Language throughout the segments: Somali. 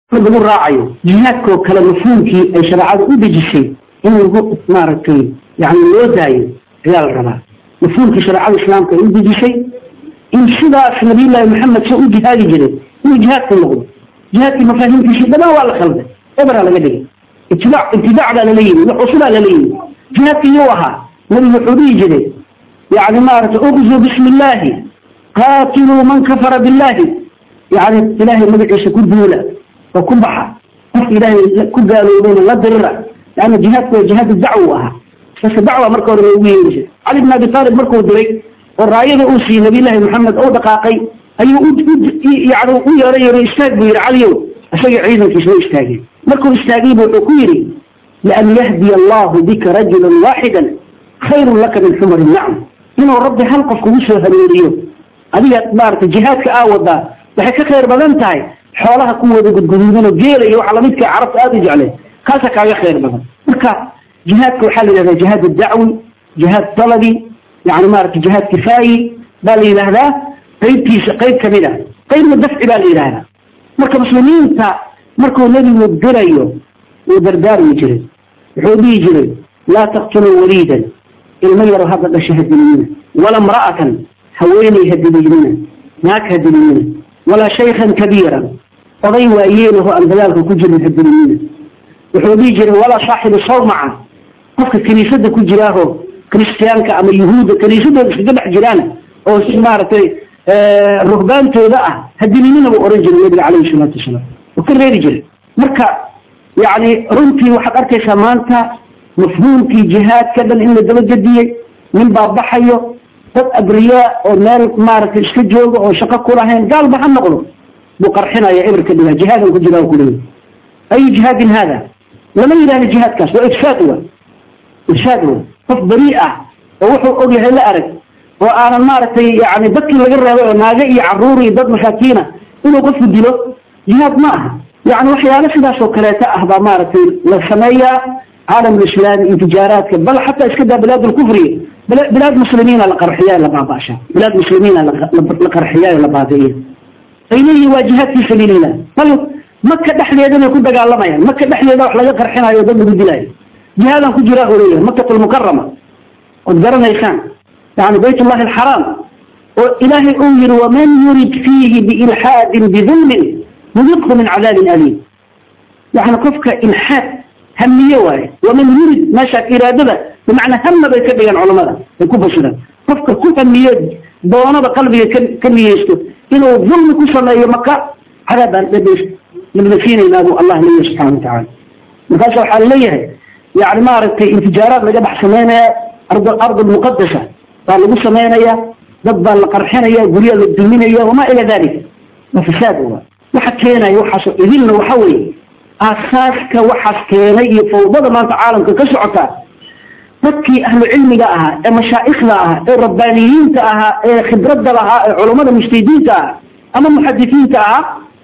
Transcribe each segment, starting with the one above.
lagu raacayo jihaadkoo kale mafhuumkii ay shareecada u dejisay in lagu maaragtay yani loo daayo ayaa la rabaa mafhuumkii shareecada islaamka ay u dejisay in sidaas nabiyullaahi maxamed soo u jihaadi jiray inuu jihaadka noqdo jihaadkii mafaahiimtiisii dhammaan waa la khalday eberaa laga dhigay itibaac ibtidaac baa lala yimi wax cusubaa lala yimi jihaadkii yuu ahaa nabigu wuxuu dhihi jiray yani maaragtay uqzuu bismi illaahi qaatiluu man kafara billahi yani ilaahay magaciisa ku duula oo ku baxa qofka ilaahay ku gaaloobeyna la dirira leanna jihaadku waa jihaad dacwo ahaa base dacwa marka hore loogu yeeri jiray cali bn abi taalib markuu diray oo raayada uu siiyey nabiyullaahi maxamed oo dhaqaaqay ayuu yani u yeeray yeeray istaag buu yidhi caliyow isagii ciidankiisa u istaagay markuu istaagaybu wuxuu ku yidhi lian yahdiya allahu bika rajulan waaxidan khayrun laka min xumari nacam inuu rabbi hal qof kugu soo hanuuniyo adiga maaragtay jihaadka aa wadaa waxay ka khayr badan tahay xoolaha kuwooda gudguduudanoo geela iyo waxa lamidka carabta aada u jecleen kaasa kaaga khayr badan marka jihaadka waxaa la yidhahdaa jihaad dacwi jihaad talabi yani maaragtay jihaad kifaayi baa la yidhaahdaa qaybtiisa qayb kamid a qaybna dafci baa la yidhaahdaa marka muslimiinta markuu nebigu dirayo wuu dardaarmi jiray wuxuu dhihi jiray laa taqtuluu waliidan ilmo yaro hadda dhasha hadiliyina wala mra'atan haweeney hadiliyina naag hadiliyina walaa shaykhan kabiiran oday waayeelaho aan dagaalka ku jirin hadiliyina wuxuu dhihi jiray walaa saaxibu sawmaca qofka kiniisada ku jiraaho kristiyaanka ama yuhuudda kiniisadooda iskaga dhex jiraan oo maaragtay ruhbaantooda ah hadilinina buu oran jiray nabiga calayhi salaatu wasalaam oo ka reeri jiray marka yani runtii waxaad arkaysaa maanta mafhuumkii jihaadka dhan in la dabagediyey nin baa baxayo dad abriyaa oo meel maaragtay iska jooga oo shaqo ku lahayn gaalba ha noqdo buu qarxinaya eberka dhigaa jihaadan ku jira kuleeyahy ayu jihaadin hada lama yidhahdo jihaadkaas waa ifsaad wa ifsaad wa qof beri ah oo wuxuu og yahay la arag oo aanan maaragtay yani dadkii laga reebay oo naago iyo caruur iyo dad masaakiina inuu qofku dilo jihaad ma aha yani waxyaalo sidaas oo kaleeta ah baa maaragtay la sameeyaa caalam lislaami intijaaraadka bal xataa iska daa bilaad lkufriya bilaad muslimiina la qarxiya la baabasha bilaad muslimiina la qarxiya la baabi'iya ay leeyihin waa jihaad fi sabiilillah bal maka dhexdeeda bay ku dagaalamayaan maka dhexdeeda wax laga qarxinayo dad lagu dilaayo jihaadan ku jiraa oo leeyahay makat lmukarama ood garanaysaan yani bayt ullahi alxaraam oo ilaahay uu yihi waman yurid fiihi biilxaadin bidulmin nudiqhu min cadaabin aliim yani qofka ilxaad hamiye waaye waman yurid meeshaas iraadada bimacnaa hama bay ka dhigaan culamada ay ku fasiraan qofka ku hamiye doonada qalbiga ka niyeysto inuu dulmi ku sameeyo maka cadaab baan nabadasiinaynaa buu allah leeyahay subxana watacala markaas waxaa laleeyahay yani maaragtay intijaaraad laga dhex samaynaya ard muqadasa baa lagu samaynaya dad baa la qarxinaya gurya la duminaya wamaa ila dalik waa fasaad wa waxa keenaya waxaas idilna waxa weeye aasaaska waxaas keenay iyo fawdada maanta caalamka ka socota dadkii ahlu cilmiga ahaa ee mashaa'ikhda ahaa ee rabbaaniyiinta ahaa ee khibradda lahaa ee culummada mujtahidiinta ahaa ama muxadisiinta ahaa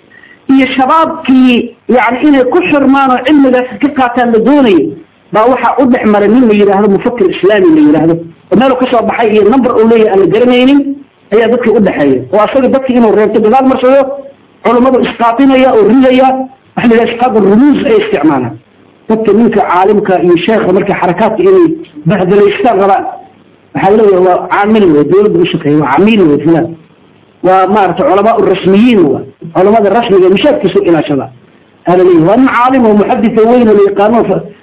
iyo shabaabkii yani inay ku xirmaan oo cilmigaas ka qaataan la doonayo baa waxaa u dhex maray nin la yidhaahdo mufakir islaami la yidhaahdo oo meelu kasoo baxay iyo number uu leeyahy aan la garanaynin ayaa dadkii udhexeeya oo asaga dadkii inuu reebto gadaal marsado culummadu isqaatinaya oo ridaya waxa la yidhaha isqaad rumuus ay isticmaalaan dadka ninka caalimka iyo sheekha marka xarakaadka inay bahdalaystaan rabaan waxaa leeyahay waa caamil wey dawladda u shaqeeya waa camiil wey fulan waa maaragtay culamaa rasmiyiin wa culamada rasmiga mishaadkiisu ilaashada aa laleeyahay waa nin caalim oo muxadisa weyn oo la yaqaano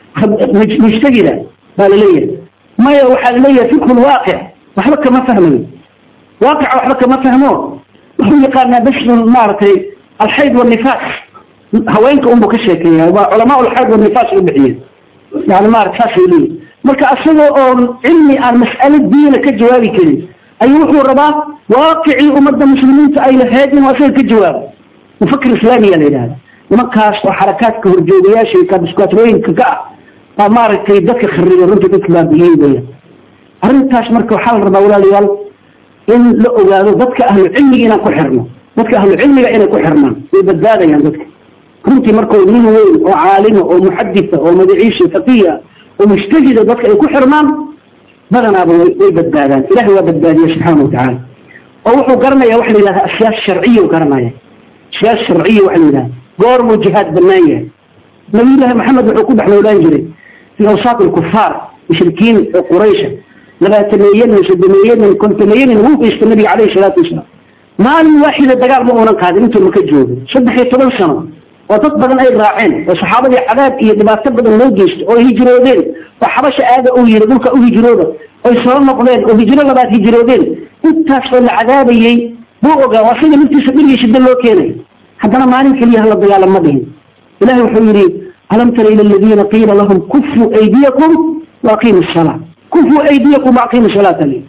mujtahida baa laleeyahay maya waxaa laleeyahay fikhu lwaaqic waxba kama fahmayo waaqica waxba kama fahmo wuxuu yaqaanaa bas maaragtay alxayd wanifaas haweenka unbu ka sheekeeya waa culamaa alxayd wanifaas u bixiyeen yani maarata saasay leeyihin marka asagoo oon cilmi aan mas'alo diina ka jawaabi karin ayuu wuxuu rabaa waaqicii ummadda muslimiinta ay lahayd inuu asaga ka jawaabo mufakir islaamiya la yidhahda nimankaas oo xarakaadka horjoogayaasha iyo kabiskaatrooyinka ka ah baa maaragtay dadka khariga runta dadka baabi'iyey weya arrintaas marka waxaa la rabaa walaalayaal in la ogaado dadka ahlu cilmiga inaan ku xirno dadka ahlu cilmiga inay ku xirmaan way badbaadayaan dadka runtii markuu nin weyn oo caalima oo muxadisa oo magaciisa faqiya oo mujtahida dadka ay ku xirmaan badanaaba way badbaadaan ilahay waa badbaadiya subxaana watacaala oo wuxuu garanaya waxa la yidhahda asyaas sharciya garanaya siyaas sharciya waxa la yidhahda goormuu jihaad banaan yahay nabiyullaahi maxamed wuxuu ku dhex noolaan jiray fii awsaaq alkufaar mushrikiin oo quraysha labaatameeyanin soddomeeyanin kontomeeyanin wuu haysta nabiga calayhi salaatu wasalaam maalin waaxida dagaal ma uunan qaadin intuu maka joogo saddex iyo toban sano oo dad badan ay raaceen oo saxaabadii cadaab iyo dhibaato badan loo geysto oo hijroodeen oo xabasha aada uu yiri dhulka u hijrooda oy soo noqdeen oo hijro labaad hijroodeen intaas oo la cadaabayey buu ogaa waa sida naftiisa dhirgii shida loo keenay haddana maalin keliya hala dagaalam ma dhihin ilahi wuxuu yidhi alam tara ila aladiina qiila lahum kufuu aydiyakum waaqiimu salaa kufuu aydiyakum waaqiimu salaata li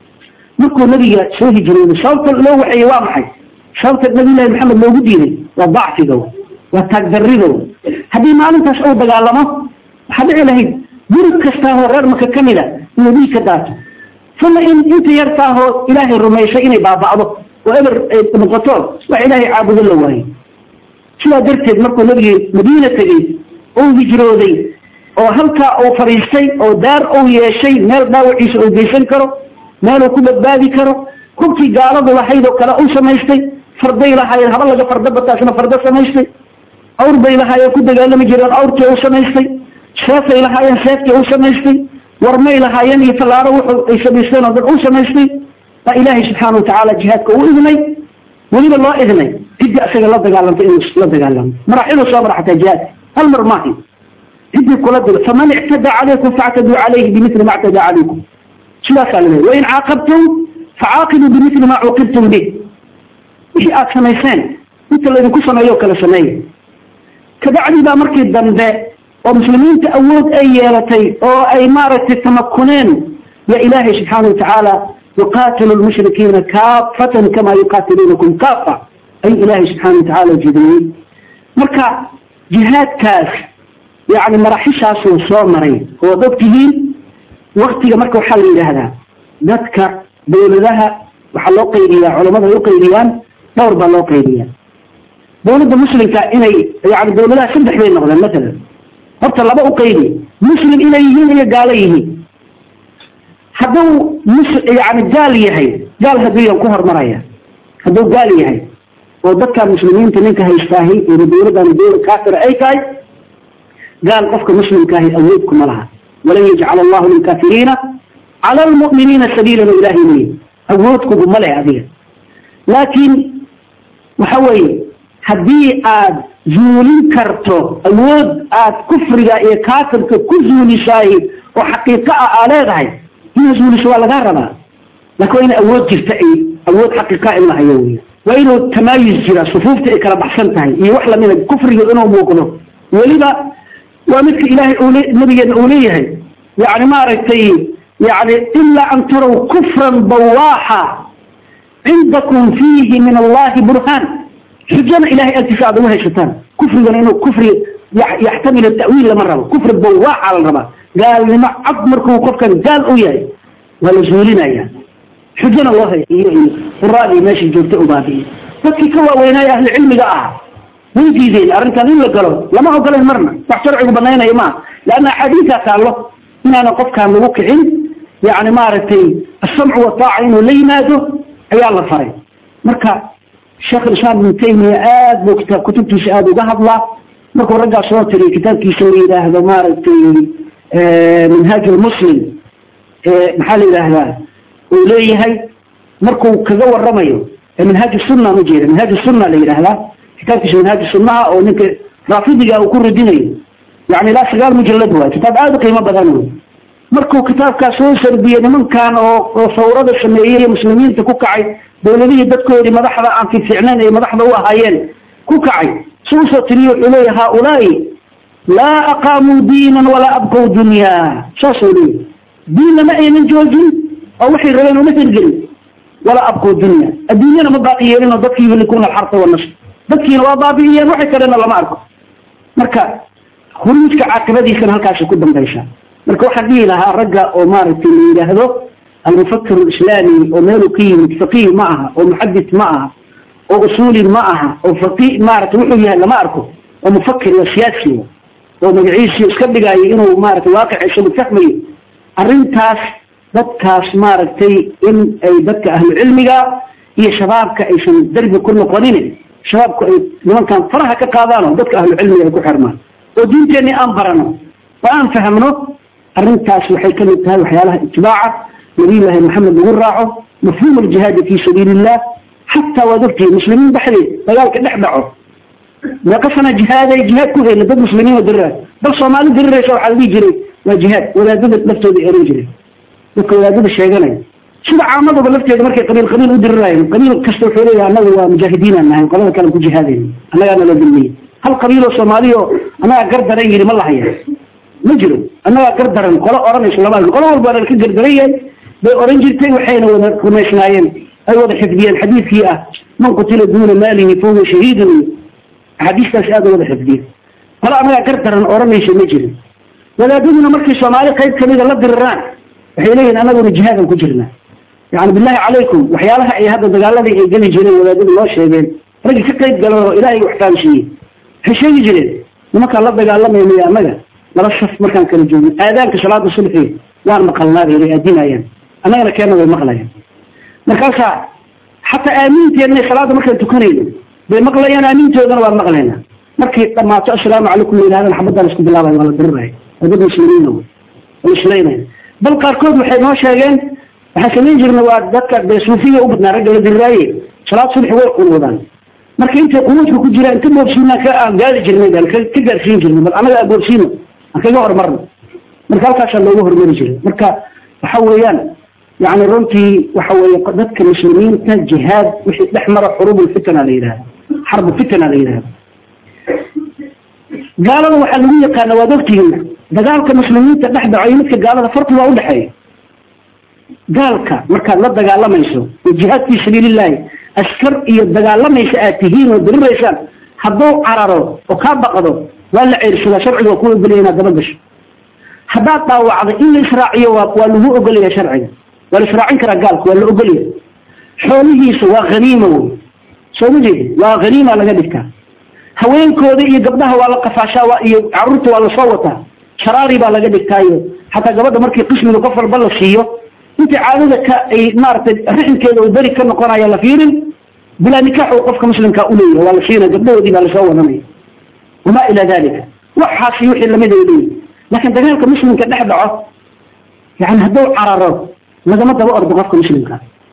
markuu nabiga soo hijrooday sababta loo waxeeyey waa maxay sababta nabiyullahi maxamed loogu diiday waa dacfiga waa taagdarriga haddii maalintaas uu dagaalamo waxaa dhici lahayd guri kastaahoo reer maka ka mida inuu dhiig ka daato uma in inta yartaahoo ilaahay rumaysay inay baaba'do oo eber ay noqoto wax ilaahay caabudo la waayo sidaa darteed markuu nabigii madiina tegey uu hijrooday oo halkaa uu fadhiistay oo daar uu yeeshay meel dhaawaciisa uu geysan karo meeluu ku badbaadi karo hubkii gaaladu lahayd oo kale uu samaystay farday lahaayeen haba laga farda bataasna fardo samaystay awr bay lahaayeen ku dagaalami jireen awrkii uu samaystay seefay lahaayeen seefkii uu samaystay warmay lahaayeen iyo tallaaro wuxuu ay samaysteen oo dhan uu samaystay baa ilaahay subxaana watacaala jihaadka uu idnay weliba loo idnay ciddii isaga la dagaalantay inuu la dagaalamo maraaxiluu soo mara xataa jihaadka hal mar maahi ciddii kula dilo faman ictada calaykum factaduu calayhi bimili ma ctada calaykum sidaasaa la leeya wain caaqabtum facaaqibuu bimili ma cuuqibtum bih wixii aada samayseen inta laydinku sameeyo kale sameeya kabacdii baa markii dambe oo muslimiinta awood ay yeelatay oo ay maaragtay tamakuneen ya ilaahay subxaana watacaala yuqaatilu lmushrikiina kaafatan kama yuqaatiluunakum kaafa ayuu ilaahay subxaana watacaala jideeyey marka jihaadkaas yani maraxishaasuu soo maray oo ad ogtihiin waktiga marka waxaa la yidhaahdaa dadka dawladaha waxaa loo qaybiyaa culamada ay u qaybiyaan dhowr baa loo qaybiyaa dawladda muslimka inay yani dawladaha saddex bay noqdeen matalan horta laba u qaybi muslim inay yihiin iyo gaalo yihiin hadduu mus yani gaal yahay gaal hadduu ku hormaraya hadduu gaal yahay oo dadka muslimiinta ninka haystaahi ina dawladdan dawlad kaafira ay tahay gaal qofka muslimkaahi awood kuma laha walan yajcal allahu lilkaafiriina cala almu'miniina sabiilan ilahay leeyi awood kuguma leh adiga laakiin waxa weeye haddii aad zuulin karto awood aad kufriga iyo kaafirka ku zuulisaay oo xaqiiqo ah aa leedahay inaad zuuliso waa lagaa rabaa laakin waa ina awood jirta ay awood xaqiiqa in la hayo wey waa inuu tamaayus jira sufuufta ay kala baxsan tahay iyo wax lamida kufriga inuu muuqdo weliba waa midka ilaahay nabigeena uu leeyahay yani maaragtay yani ilaa an taraw kufran bawaaxa cindakum fiihi min allahi burhaan xujana ilahay agtiisa aad uga haysataan kufrigana inuu kufri yaxtamil ta'wiil lama rabo kufri bawaaxa la rabaa gaalnimo cad markuu qofkan gaal u yahay waa la zuulinaya xujana loo hay iyo iyo quraadii meesha joogta ubaabiye dadkii ka waaweynaayo ahli cilmiga ah way diideen arrintan in la galo lama ogolen marna wax sharcigu banaynayo maaha leanna axaadiisaa taallo inaana qofkaan lagu kicin yani maaragtay asamcu wataaca inuu la yimaado ayaa la faray marka sheekh islaam ibnu taymiya aad buu kitaab kutubtiisa aada uga hadlaa markuu raggaa soo tiriy kitaabkiisa la yidhaahdo maaragtay minhaaj lmuslim maxaa la yidhaahdaa uu leeyahay markuu kaga waramayo minhaaj sunna ujeeda minhaaj sunna la yidhaahdaa kitaabkiisa minhaaj sunnaha oo ninka raafidiga uu ku radinayo yani ilaa sagaal mujalad waay kitaab aada u qiimo badan wey markuu kitaabkaas soo sarbiyey nimankan oo oo sawrada sameeyey muslimiinta ku kacay dawladihii dadkoodii madaxda aan fiicnayn ay madaxda u ahaayeen ku kacay si usoo tiriye wuxuu leeya haaulaai laa aqaamuu diinan walaa abqow dunyaa saasuu leeyahy diinna ma aynan joojin oo waxay rabeen uma hirgelin walaa abqow dunya adduunyana ma baaqi yeelin oo dadkii yuhlikuuna alxarta wanasr dadkiina waa baabi'iyeen waxay kalena lama arko marka khuruujka caaqibadiisana halkaasay ku dambaysaa marka waxaan dhihi lahaa ragga oo maaragtay la yidhaahdo almufakir alislaami oo meeluu ka yimid faqiih ma aha oo muxadis ma aha oo usuuli ma aha oo faqi maaragtay wuxuu yahay lama arko oo mufakir waa siyaasi oo magaciisii iska dhigaayo inuu maaragtay waaqiciisa mufahmayo arrintaas dadkaas maaragtay in ay dadka ahlu cilmiga iyo shabaabka aysan derbi ku noqonin shabaabku ay nimankan faraha ka qaadaan oo dadka ahlu cilmiga ay ku xirmaan oo diinteenni aan barano oo aan fahmno arrintaas waxay ka mid tahay waxyaalaha itibaaca nabiyullaahi maxamed lagu raaco mafhuum aljihaadi fii sabiili illah xataa waad ogtihiin muslimiin dhexdeed dagaalka dhex dhaco meeqa sana jihaaday jihaad ku hayna dad muslimiin oo diriraay bal soomaali diriraysa waxaa la dhihi jiray waa jihaad wadaadada laftooda eran jiray dadka wadaadada sheeganaya sida caamadaba lafteeda markay qabiil qabiil u diriraayen qabiil kasta wuxuu leeyahay annaga waa mujaahidiinaan nahay qolada kale ku jihaadayna annagaana la dilmiyey hal qabiil oo soomaali oo annagaa gar daran yidhi ma lahaya ma jiro annagaa gar daran qolo odhanayso lama qolo walbaana ka gardaran yahay bay oran jirtay waxayna wada rumaysnaayeen ay wada xifdiyeen xadiidkii ah man qutila duuna maalihi fahuwa shahiidun axaadiistaas aada wada xifdiyeen qolo annagaa gar daran odhanayso ma jirin wadaadaduna markay soomaali qayb kamida la diriraan waxay leeyihin annaguna jihaadan ku jirnaa yani billahi calaykum waxyaalaha ay hadda dagaaladii ay geli jireen wadaadadu noo sheegeen raggii ka qayb galan oo ilaahay wax fahamsiiyey waxay sheegi jireen nimankaan la dagaalamaynayo annaga laba saf markaan kala joogno aadaanka salaada subxi waan maqalnaa bay bay aadinayaan annagana keena way maqlayaan markaasaa xataa aamiinteenna salaada markaan tukanayno bay maqlayaan aamiintoodana waan maqlaynaa markay dhamaato assalaamu calaykum la yidhahdaan xabadaan isku bilaabay waa la diriraya waa dad muslimiina way waa islaynaya bal qaarkood waxay noo sheegeen waxaan samayn jirna waa dadka dee suufiya u badnaa ragga la diriraaye salaad subxi way qunuudaan marka intay qunuudka ku jiraan inta boobsiinaan ka aan gaari jirnay baan ka gaarsiin jirnay bal annaga aan boobsiino aan kaga horumarno marka halkaasaa loogu horumari jiray marka waxa weeyaan yani runtii waxa weeye dadka muslimiinta jihaad wixii dhex mara xuruubulfitana la yidhahda xarbu fitana la yidhahda gaalada waxaa lagu yaqaana waad ogtihiin dagaalka muslimiinta dhex dhaco iyo midka gaalada farqi waa udhexeeya gaalka markaad la dagaalamayso oo jihaad fii sabiilillahi askar iyo dagaalamaysa aad tihiin oo diriraysaan hadduu cararo oo kaa baqdo waa la ceyrsadaa sharciga waa ku ogolaya inaad daba gasho haddaad dhaawacdo in la israaciyo waa waa lagu ogolaya sharciga waa la israacin karaa gaalka waa la ogolaya xoolihiisa waa haniima wey soo ma jeedi waa haniima laga dhigtaa haweenkooda iyo gabdhaha waa la qafaashaa waa iyo caruurta waa lasoo wataa sharaari baa laga dhigtaayo xataa gabadha markii qismiga qof walba la siiyo inta caadada ka ay maaragtay rixinkeeda uu beri ka noqonaya la fiirin bilaa nikaax uu qofka muslimkaa uleeyahay waa la siinaya gabdhahoodii baa lasoo wadanaya wamaa ilaa dalika waxaasi wixii lamid ay leeyihin laakiin dagaalka muslimka dhex dhaco yani hadduu cararo lagama daba ordo qofka muslimka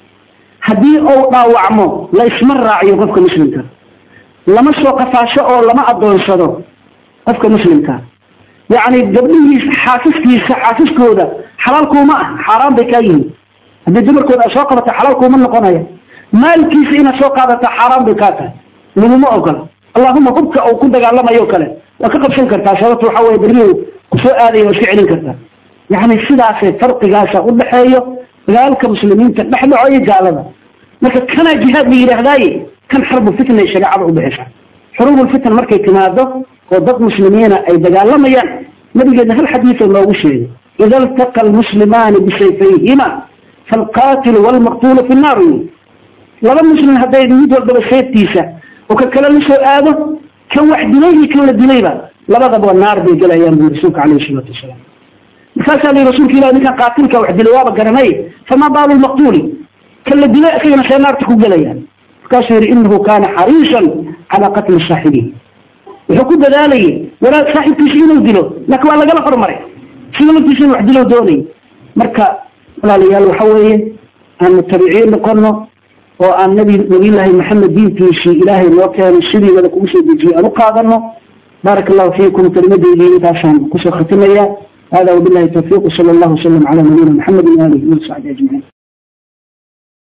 haddii uu dhaawacmo la isma raaciyo qofka muslimka lama soo qafaasho oo lama adoonsado qofka muslimka yani gabdhihiisa xaasaskiisa xaasaskooda xalaalkuuma ah xaaraan bay kaa yihiin haddii dumarkooda aad soo qabato xalaalkuuma noqonaya maalkiisa inaad soo qaadata xaaraan bay kaa tahay laguma ogola allahuma hubka uu ku dagaalamayo kale waa ka qabsan kartaa sababta waxa weye berrihu kusoo aadaya waa iska celin kartaa yani sidaasay farqigaasa udhaxeeyo dagaalka muslimiinta dhex dhaco iyo gaalada marka kanaa jihaad la yidhaahdaaye kan xarbu fitnay shareecada ubixisa xuruubulfitan markay timaado oo dad muslimiina ay dagaalamayaan nabigeedna hal xadiioo noogu sheegay ida iltaqa almuslimaani bisayfayhima faalqaatilu waalmaqtuulu fi nnaar laba muslim hadday mid walbaba seeftiisa oo ka kale la soo aado kan wax dilay iyo kan la dilayba labadaba naar bay gelayaan bui rasuulka alayhi salaatu wasalaam markaasaa la rasuulka ilah ninkan qaatilka wax dilay waaba garanay famaa baalu lmaqtuuli kan la dilay isagana see naarta ku gelayaan markaasuu yihi inahu kaana xariisan calaa qatli saaxibihi wuxuu ku dadaalayay walaal saaxibkiisa inuu dilo laakiin waa lagala hormaray sida laftiisa in wax dilo doonay marka walaalayaal waxa weeye aan mutabiciin noqono oo aan nabi nabiyullaahi maxamed diintiisii ilaahay noo keenay sidii wada kugu soo dejiyey aan u qaadano baaraka allahu fiikum kelimadeydii intaasaan kusoo khatimaya hada wabillahi tawfiiq sala allahu wasalam calaa nabiyina maxamedin waalihi wasaxbi ajmaciin